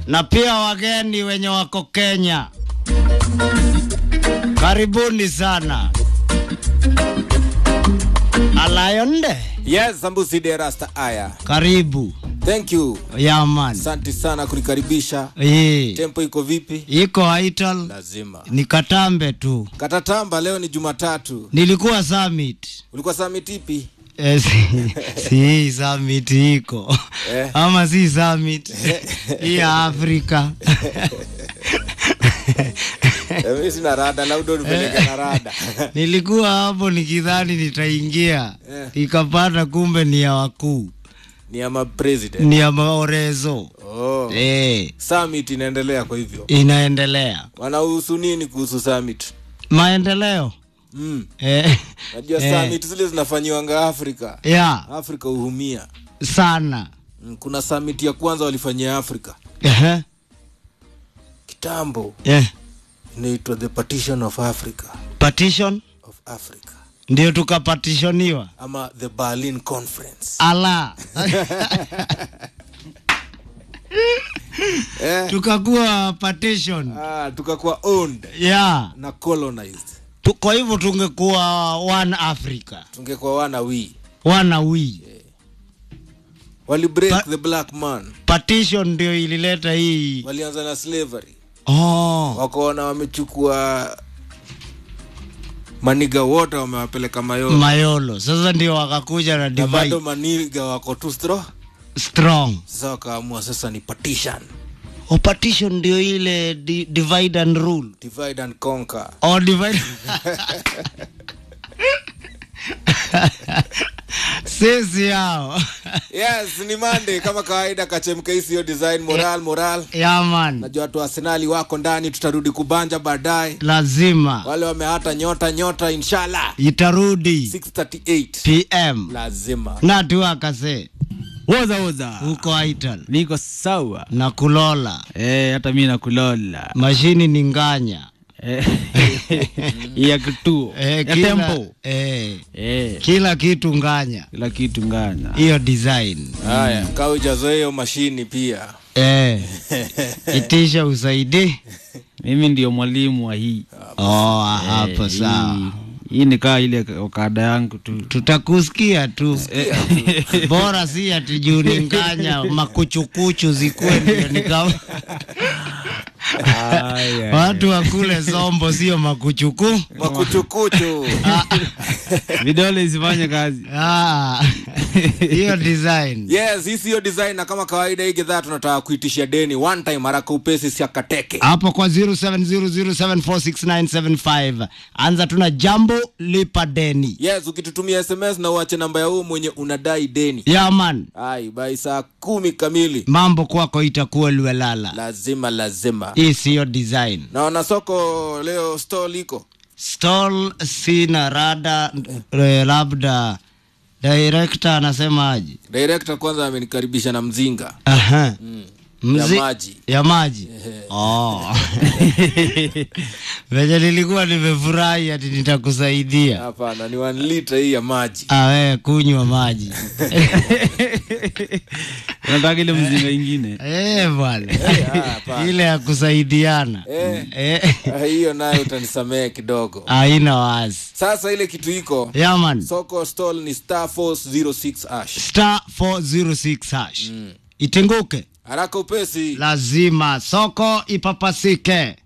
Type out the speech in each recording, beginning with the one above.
na pia wageni wenye wako Kenya, karibuni sana. Alayonde, Yes, Sambusi de Rasta Aya. karibu Thank you. yaman. Asante sana kunikaribisha. Hii Tempo iko vipi? iko Aital, Lazima. ni Katambe tu. Katatamba leo ni Jumatatu. Nilikuwa summit Ulikuwa summit ipi? Eh, si, si hii summit iko Eh. ama si summit hii ya Afrika Eh, Mimi sina rada, labda unipeleke na rada. nilikuwa hapo nikidhani nitaingia Eh. ikapata kumbe ni ya wakuu Ni ama president. ni ya maorezo Oh. eh, Summit inaendelea kwa hivyo. inaendelea Wanahusu nini kuhusu summit? maendeleo Mm. eh, Najua Eh. summit zile zinafanyiwanga Afrika. ya Afrika uhumia. sana Mm, Kuna summit ya kwanza walifanyia Afrika Ehe, kitambo, eh. inaitwa the partition of Africa partition of Africa ndio tukapatishoniwa ama the Berlin Conference. ala Eh? tukakuwa partition Ah, tukakuwa owned ya na colonized. tu, kwa hivyo tungekuwa one africa Tungekuwa wana wi wana wi wali break Pa- the black man, partition ndio ilileta hii walianza na slavery, oh. wakaona wamechukua maniga wote wamewapeleka Mayolo mayolo sasa ndio wakakuja na na bado divide maniga wako too strong. strong Sasa wakaamua sasa ni partition, o partition ndio ile di, divide and rule divide and conquer. o divide sisi hao Yes, ni Monday kama kawaida, kachemka hiyo design moral moral. yaman Najua watu wa Arsenali wako ndani, tutarudi kubanja baadaye. lazima Wale wamehata nyota nyota, inshallah itarudi 638 pm lazima natu akase woza woza huko aital niko sawa na kulola eh, hata mi nakulola mashini ni nganya Eh, ya kituo eh, ya kila, tempo eh, eh, kila kitu nganya kila kitu ngana hiyo design haya kaa ujazoe hiyo mashini pia eh, itisha usaidi mimi ndio mwalimu wa hii oh, hapo Eh, sawa hii- hii ni kaa ile okada yangu tu tutakusikia tu bora si ati juu ni nganya makuchukuchu zikuwe ndio nika Aya. watu wakule sombo sio makuchuku makuchukuchu vidole isifanye kazi Ah, hiyo design yes hii siyo design na kama kawaida hii gedhaa tunataka kuitishia deni one time haraka upesi siakateke hapo kwa 0700746975 anza tuna jambo lipa deni yes ukitutumia sms na uache namba ya huu mwenye unadai deni yaman ai bai saa kumi kamili mambo kwako itakuwa liwelala lazima lazima hii siyo design naona soko leo stall iko stall sina rada eh, labda director anasemaje director kwanza amenikaribisha na mzinga Aha. ya Mzi- maji ya maji oh. venye nilikuwa nimefurahi ati nitakusaidia hapana ni one liter hii ya maji awe kunywa maji unataka ile mzinga ingine Eh, bwana hapana. ile ya kusaidiana Eh. Eh, Ah, hiyo nayo utanisamehe kidogo haina wazi sasa ile kitu iko yaman soko stall ni star force 06 ash star 406 hash itenguke haraka upesi lazima soko ipapasike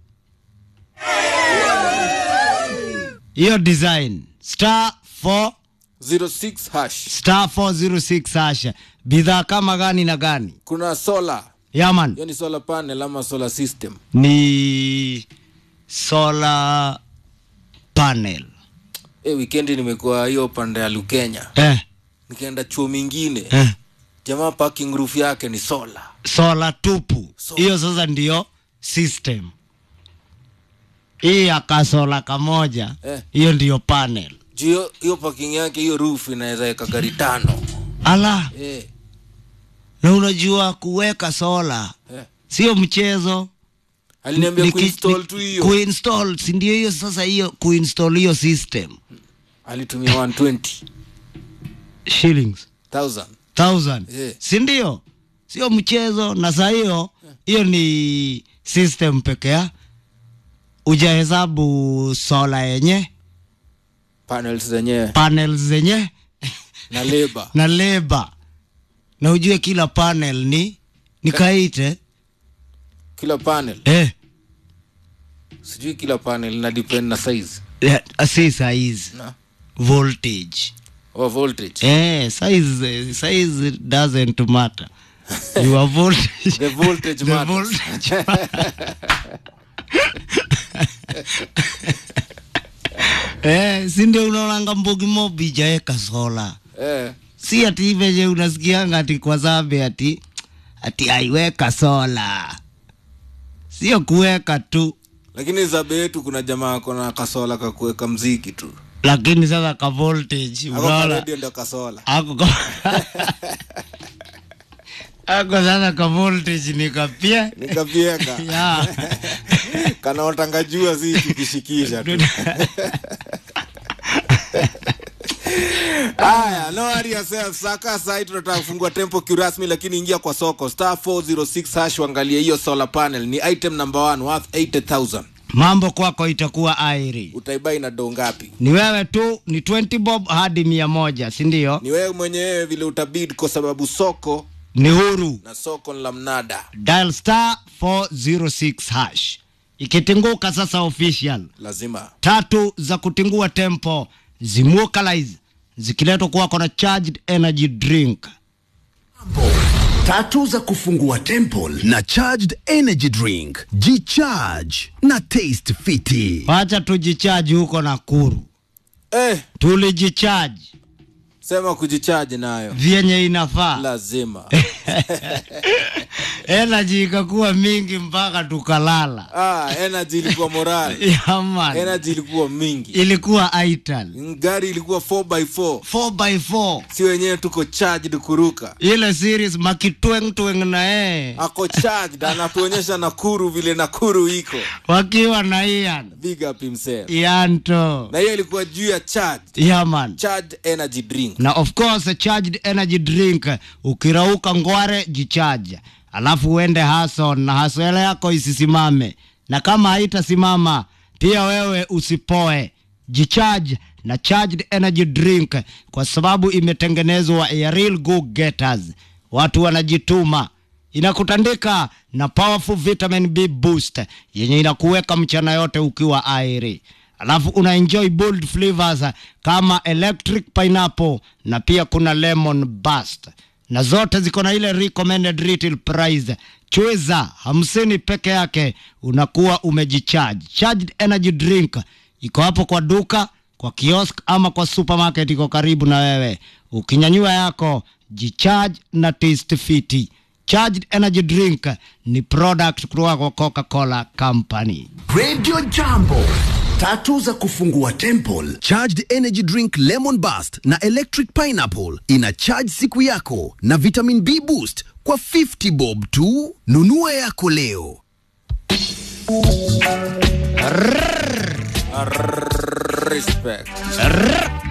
hiyo design star 4 06 hash star 406 hash bidhaa kama gani na gani kuna solar yaman hiyo ni solar panel ama solar system ni solar panel e, wikendi nimekuwa hiyo pande ya lukenya eh, nikaenda chuo mingine eh. jamaa parking roof yake ni solar sola tupu Sola. hiyo sasa ndio system hii akasola kamoja Eh. hiyo ndiyo panel juu hiyo- hiyo parking yake hiyo roof inaweza weka gari tano ala e, na unajua kuweka sola eh. sio mchezo aliniambia Ni ki- kuinstall ni- tu hiyo kuinstall si ndio hiyo sasa hiyo kuinstall hiyo system alitumia 120 shillings 1000 thousand Eh. si ndio sio mchezo na saa hiyo hiyo ni system pekea ujahesabu sola yenye panels zenyewe panels zenye na labor na leba na ujue kila panel ni nikaite kila panel eh, sijui kila panel ina depend na size eh, si size na voltage or voltage eh, size size doesn't matter your voltage the voltage the matters voltage eh, si ndio unaonanga mbogi mobi jaeka sola eh si ati venye unasikianga ati kwa zambe ati ati aiweka sola sio kuweka tu lakini zabe yetu kuna jamaa ako na kasola kakuweka mziki tu lakini sasa ka voltage ako unaona karedio ndio kasola ako ka- ako sasa ka voltage nikapia nikapieka ya kanaotanga jua si tukishikisha tu haya no worry yourself saka sai tunataka kufungua tempo kirasmi lakini ingia kwa soko star 406 hash uangalie hiyo solar panel ni item number one worth 80000 mambo kwako itakuwa airi utaibai na doo ngapi ni wewe tu ni 20 bob hadi mia moja sindio ni wewe mwenyewe vile utabid kwa sababu soko ni huru na soko ni la mnada dial star 406 hash ikitinguka sasa official lazima tatu za kutingua tempo zimuokalize zikiletwa kwako na charged energy drink tatu za kufungua temple na charged energy drink jicharge na taste fiti wacha tujichaji huko Nakuru eh, tulijichaji sema kujichaji nayo vyenye inafaa lazima energy ikakuwa mingi mpaka tukalala ah, energy ilikuwa moral yaman energy ilikuwa mingi ilikuwa ital gari ilikuwa 4x4 4x4 si wenyewe tuko charged kuruka ile series makitwengtweng na yeye ako charged anatuonyesha nakuru vile nakuru iko wakiwa na ian big up himself ianto na hiyo ilikuwa juu ya charged yaman charged energy drink na of course a charged energy drink ukirauka ngware jichaja alafu uende hason na haswele yako isisimame na kama haitasimama pia wewe usipoe jicharge na charged energy drink kwa sababu imetengenezwa ya real go getters watu wanajituma inakutandika na powerful vitamin b boost yenye inakuweka mchana yote ukiwa airi alafu una enjoy bold flavors kama electric pineapple na pia kuna lemon bust na zote ziko na ile recommended retail price chweza hamsini peke yake unakuwa umejicharge charged energy drink iko hapo kwa duka kwa kiosk ama kwa supermarket iko karibu na wewe ukinyanyua yako jicharge na taste fiti charged energy drink ni product kutoka kwa coca-cola company radio jambo tatu za kufungua temple charged energy drink lemon bust na electric pineapple ina charge siku yako na vitamin b boost kwa 50 bob tu nunua yako leo respect Rrrr.